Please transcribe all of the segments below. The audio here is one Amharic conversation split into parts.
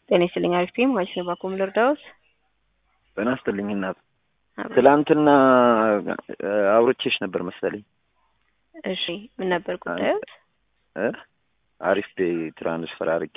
ጤና ይስጥልኝ። አሪፍ ቲም ዋይስ ባኮም ልርዳዎት? ጤና ይስጥልኝ እናት። ትላንትና አውርቼሽ ነበር መሰለኝ። እሺ ምን ነበር ጉዳዮት? እ አሪፍ ፔ ትራንስፈር አድርጌ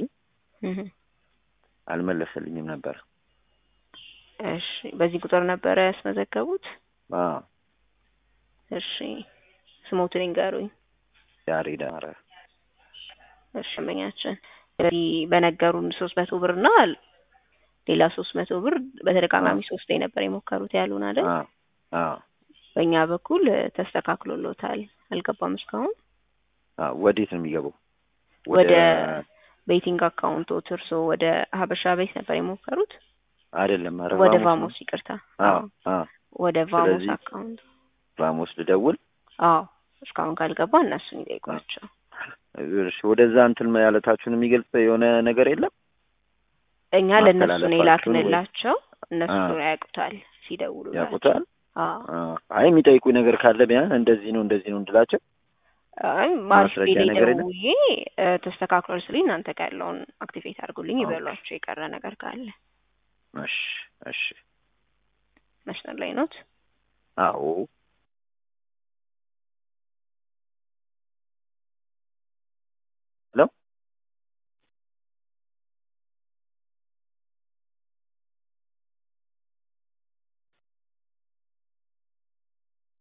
አልመለሰልኝም ነበር። እሺ በዚህ ቁጥር ነበረ ያስመዘገቡት? አዎ እሺ ስሞትን ይንገሩኝ። ያሬድ አማረ። እሺ ደንበኛችን ስለዚህ በነገሩን ሶስት መቶ ብር እና ሌላ ሶስት መቶ ብር በተደጋጋሚ ሶስቴ ነበር የሞከሩት ያሉን አይደል? አዎ አዎ በእኛ በኩል ተስተካክሎሎታል። አልገባም እስካሁን። አዎ ወዴት ነው የሚገባው? ወደ ቤቲንግ አካውንቶት እርሶ ወደ ሀበሻ ቤት ነበር የሞከሩት? አይደለም፣ ኧረ ወደ ቫሞስ ቫሞስ ይቅርታ። አዎ አዎ ወደ ቫሞስ ስለዚህ- አካውንት። ቫሞስ ልደውል። አዎ እስካሁን ካልገባ እነሱን ይጠይቋቸው። እሺ ወደዛ እንትን ማለታችሁን የሚገልጽ የሆነ ነገር የለም? እኛ ለእነሱ ነው ማስተላለፋችሁን ወይ- የላክንላቸው። እነሱ አዎ። ያውቁታል ሲደውሉ ያውቁታል? አዎ አዎ። አይ የሚጠይቁኝ ነገር ካለ ቢያንስ እንደዚህ ነው እንደዚህ ነው እንድላቸው። አይ ማርሽ ማስረጃ ላይ ነገር የለም? ደውዬ እ፣ ተስተካክሏል ስልኝ እናንተ ጋር ያለውን አክቲቬት አድርጉልኝ ኦኬ። ይበሏቸው። የቀረ ነገር ካለ እሺ እሺ። መስመር ላይ ኖት። አዎ